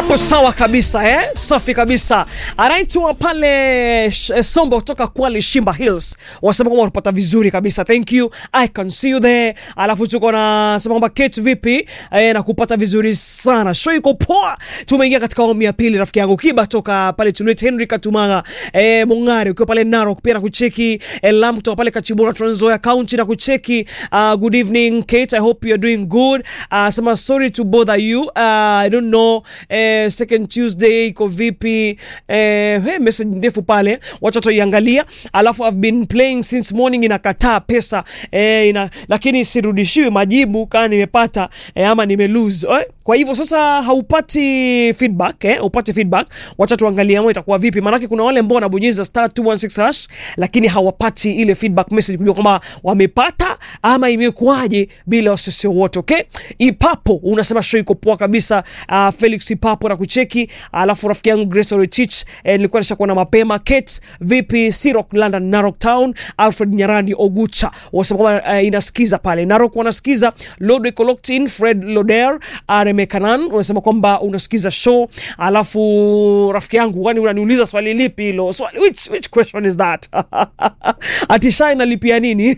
hapo sawa kabisa eh? Safi kabisa. Anaitwa pale eh, Sombo kutoka Kwale Shimba Hills, wasema kwamba unapata vizuri kabisa, thank you, I can see you there. Alafu tuko na sema kwamba Kate vipi eh, na kupata vizuri sana, show iko poa. Tumeingia katika awamu ya pili, rafiki yangu Kiba toka pale Tunet, Henry Katumanga eh, Mungari ukiwa pale Narok pia na kucheki eh, Lam kutoka pale Kachibura Trans Nzoia County na kucheki. Uh, good evening Kate, I hope you are doing good. Uh, sema sorry to bother you uh, I don't know eh, second Tuesday iko vipi eh, hey, message ndefu pale, wacha tuiangalia. Alafu I've been playing since morning, inakataa pesa eh, ina, lakini sirudishiwi majibu kama nimepata eh, ama nime lose eh. Kwa hivyo sasa haupati feedback eh, upate feedback, wacha tuangalie ama itakuwa vipi, maanake kuna wale ambao wanabonyeza star 216 hash lakini hawapati ile feedback message kujua kwamba wamepata ama imekuwaje bila wasisi wote. Okay, Ipapo unasema show iko poa kabisa. Uh, Felix Ipapo na kucheki, alafu rafiki yangu Grace Oretich eh, nilikuwa nishakuona mapema. Kate vipi? Sirok London, Narok Town, Alfred Nyarandi Ogucha wasema kwamba uh, inasikiza pale Narok, wanasikiza Lodwe Coloctin, Fred Loder, Areme Kanan unasema kwamba unasikiza show. Alafu rafiki yangu, kwani unaniuliza swali lipi hilo? Swali, which, which question is that? Atishai nalipia nini?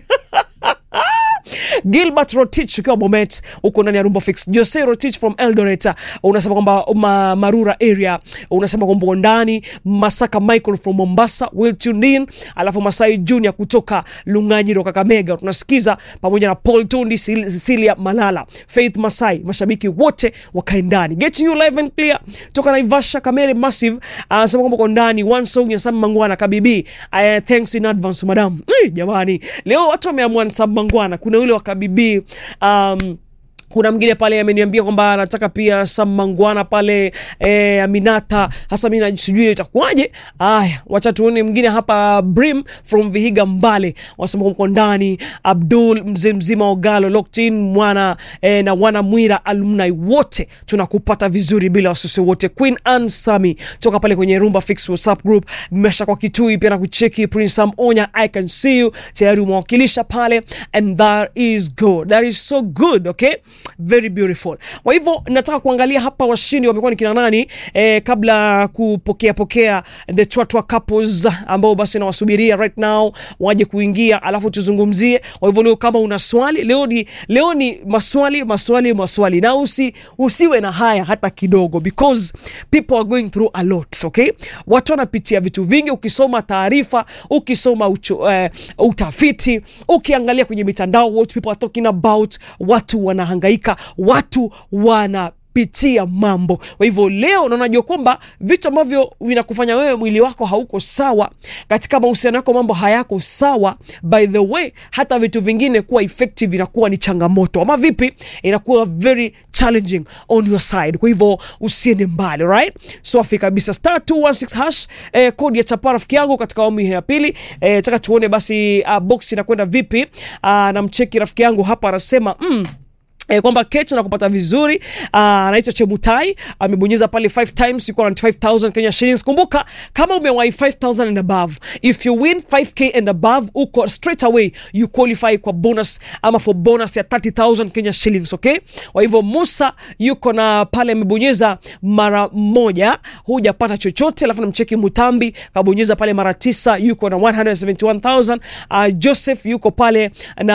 Gilbert Rotich ukiwa Bomet huko ndani ya Rumba Fix. Jose Rotich from Eldoret unasema kwamba ma, Marura area unasema kwamba uko ndani. Masaka Michael from Mombasa, Will tuned in. Alafu Masai Junior kutoka Lunganyiro Kakamega tunasikiza pamoja na Paul Tundi, Cecilia Malala, Faith Masai, mashabiki wote wakae ndani. Getting you live and clear toka Naivasha Kamere Massive anasema kwamba uko ndani. One song ya Sam Mangwana Kabibi. Uh, thanks in advance madam. Eh, jamani leo watu wameamua Sam Mangwana kuna ule wa Kabibi um, kuna mwingine pale ameniambia kwamba anataka pia Sam Mangwana pale e, Aminata. Hasa mimi sijui itakuwaje. Aya, wacha tuone mwingine hapa. Brim from Vihiga Mbale wasema uko ndani. Abdul mzee mzima Ogalo Locktin mwana e, na wana Mwira alumni wote tunakupata vizuri bila wasiwasi wote. Queen Anne Sami toka pale kwenye Rumba Fix WhatsApp group mmesha kwa kitui pia na kucheki. Prince Sam Onya I can see you tayari umewakilisha pale and that is good, that is so good okay very beautiful. Kwa hivyo nataka kuangalia hapa washindi wamekuwa ni kina nani eh, kabla kupokea pokea the twatwa couples ambao basi nawasubiria right now waje kuingia, alafu tuzungumzie. Kwa hivyo leo kama una swali leo ni leo ni maswali maswali maswali, na usi usiwe na haya hata kidogo, because people are going through a lot okay. Watu wanapitia vitu vingi, ukisoma taarifa, ukisoma ucho, uh, utafiti, ukiangalia kwenye mitandao what people are talking about, watu wanahangaika watu wanapitia mambo. Kwa hivyo leo unajua kwamba vitu ambavyo vinakufanya wewe mwili wako hauko sawa, katika mahusiano yako mambo hayako sawa, by the way, hata vitu vingine kuwa effective inakuwa ni changamoto, ama vipi, inakuwa very challenging on your side. Kwa hivyo usiende mbali, right? Safi kabisa, star 216 hash eh, kodi ya chapa rafiki yangu katika awamu ya pili. Eh, taka tuone basi uh, box inakwenda vipi. Uh, namcheki rafiki yangu hapa anasema mm, E, kwamba Kate na kupata vizuri. Anaitwa uh, Chemutai amebonyeza pale 5 times yuko na 25000 Kenya shillings. Kumbuka kama umewahi 5000 and above, if you win 5k and above, uko straight away you qualify kwa bonus ama for bonus ya 30000 Kenya shillings, okay? Kwa hivyo Musa yuko na pale amebonyeza mara moja, hujapata chochote. Alafu namcheki Mutambi kabonyeza pale mara tisa, yuko na 171000. Uh, Joseph yuko pale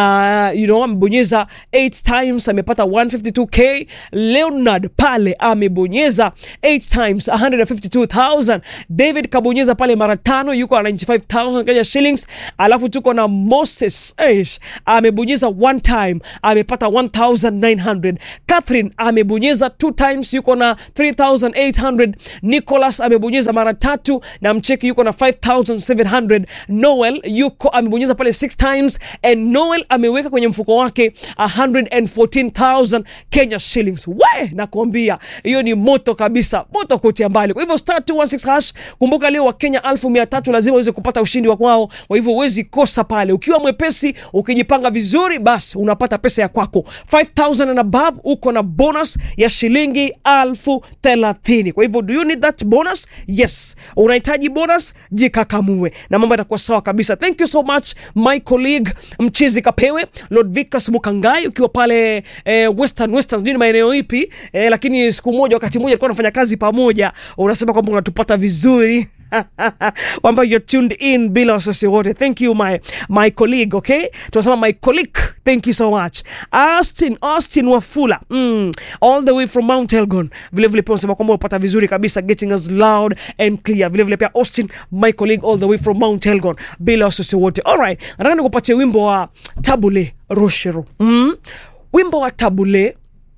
na you know amebonyeza 8 times amepata 152k. Leonard pale amebonyeza 8 times 152,000. David kabonyeza pale mara tano yuko na 95,000 Kenya shillings. Alafu tuko na Moses Eish amebonyeza one time amepata 1,900. Catherine amebonyeza 2 times yuko na 3,800. Nicholas amebonyeza mara tatu na mcheki yuko na 5,700. Noel yuko amebonyeza pale 6 times and Noel ameweka kwenye mfuko wake 114 1000 Kenya shillings. We, nakwambia hiyo ni moto kabisa, moto kutia mbali. Kwa hivyo star 216 hash, kumbuka leo wa Kenya 1300 lazima uweze kupata ushindi wa kwao. Kwa hivyo huwezi kosa pale, ukiwa mwepesi, ukijipanga vizuri, basi unapata pesa ya kwako 5000 and above, uko na bonus ya shilingi elfu thelathini. Kwa hivyo do you need that bonus? Yes, unahitaji bonus, jikakamue na mambo yatakuwa sawa kabisa. Thank you so much my colleague Mchizi Kapewe, Lord Vicas Mukangai ukiwa pale eh, western western sijui ni maeneo ipi eh, lakini siku moja wakati mmoja alikuwa anafanya kazi pamoja unasema kwamba unatupata vizuri kwamba you're tuned in bila wasiwasi wote thank you my, my colleague okay tunasema my colleague thank you so much austin austin wafula mm, all the way from mount elgon vilevile pia unasema kwamba unapata vizuri kabisa getting us loud and clear vilevile pia austin my colleague all the way from mount elgon bila wasiwasi wote alright nataka nikupatie wimbo wa tabule roshero mm. wimbo wa tabule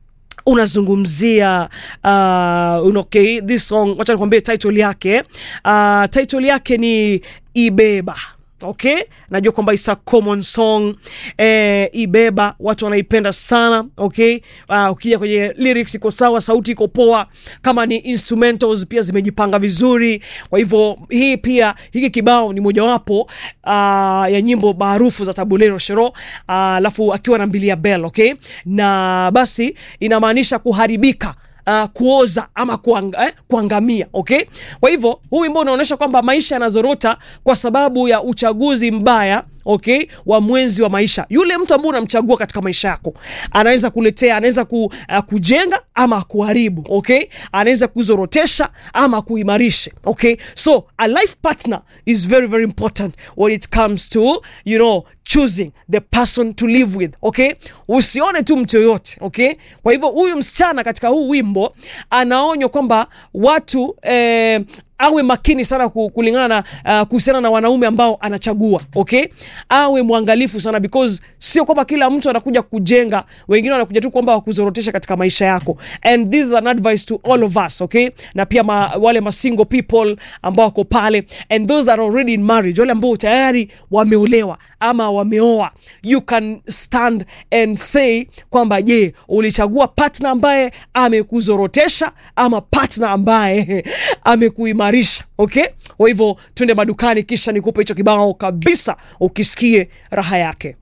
unazungumzia uh, okay, this song wacha nikwambie title yake uh, title yake ni ibeba okay najua kwamba is a common song eh, ibeba watu wanaipenda sana okay uh, ukija kwenye lyrics iko sawa sauti iko poa kama ni instrumentals pia zimejipanga vizuri kwa hivyo hii pia hiki kibao ni mojawapo uh, ya nyimbo maarufu za tabulero shero alafu uh, akiwa na mbilia bell okay na basi inamaanisha kuharibika uh, kuoza ama kuang, eh, kuangamia okay kwa hivyo huu wimbo unaonyesha kwamba maisha yanazorota kwa sababu ya uchaguzi mbaya okay wa mwenzi wa maisha yule mtu ambaye unamchagua katika maisha yako anaweza kuletea anaweza ku, uh, kujenga ama kuharibu okay anaweza kuzorotesha ama kuimarisha okay so a life partner is very very important when it comes to you know choosing the person to live with okay usione tu mtu yoyote okay kwa hivyo huyu msichana katika huu wimbo anaonywa kwamba watu eh, awe makini sana ku- kulingana na uh, kuhusiana na wanaume ambao anachagua okay awe mwangalifu sana because sio kwamba kila mtu anakuja kujenga wengine wanakuja tu kwamba wakuzorotesha katika maisha yako and this is an advice to all of us okay na pia ma, wale ma single people ambao wako pale and those that are already in marriage wale ambao tayari wameolewa ama wameoa you can stand and say kwamba je ulichagua partner ambaye amekuzorotesha ama partner ambaye amekuimarisha okay kwa hivyo twende madukani kisha nikupe hicho kibao kabisa ukisikie raha yake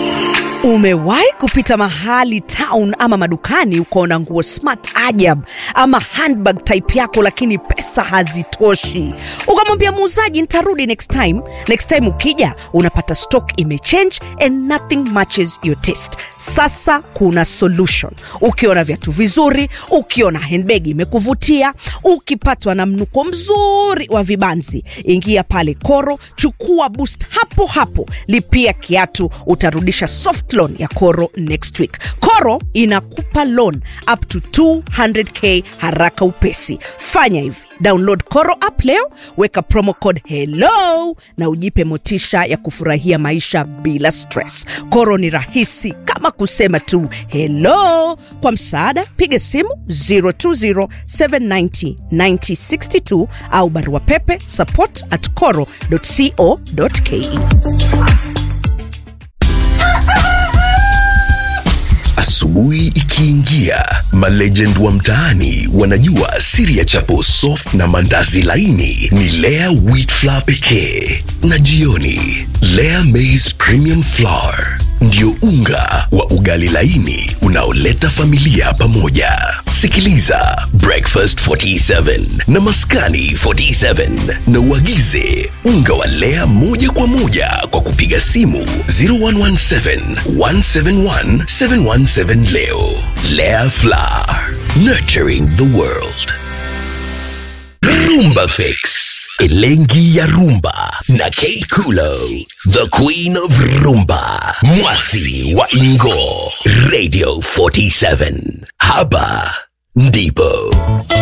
umewahi kupita mahali town ama madukani ukaona nguo smart ajab ama handbag type yako lakini pesa hazitoshi ukamwambia muuzaji nitarudi next time next time ukija unapata stock imechange and nothing matches your taste sasa kuna solution ukiona viatu vizuri ukiona handbag imekuvutia ukipatwa na mnuko mzuri wa vibanzi ingia pale koro chukua boost hapo hapo lipia kiatu utarudisha soft loan ya koro next week koro inakupa loan up to 200k haraka upesi fanya hivi download koro app leo weka promo code hello na ujipe motisha ya kufurahia maisha bila stress koro ni rahisi kama kusema tu hello kwa msaada piga simu 020790962 au barua pepe support at coro co ke Asubuhi ikiingia, malegend wa mtaani wanajua siri ya chapo soft na mandazi laini ni Lea wheat flour pekee, na jioni Lea maize premium flour ndio unga wa ugali laini unaoleta familia pamoja. Sikiliza Breakfast 47 na Maskani 47 na uagize unga wa Lea moja kwa moja kwa kupiga simu 0117 171 717 leo. Lea Flour, nurturing the world. Rumba Fix. Elengi ya Rumba na Kate Kulo, the queen of rumba, mwasi wa Ingo, Radio 47. Haba ndipo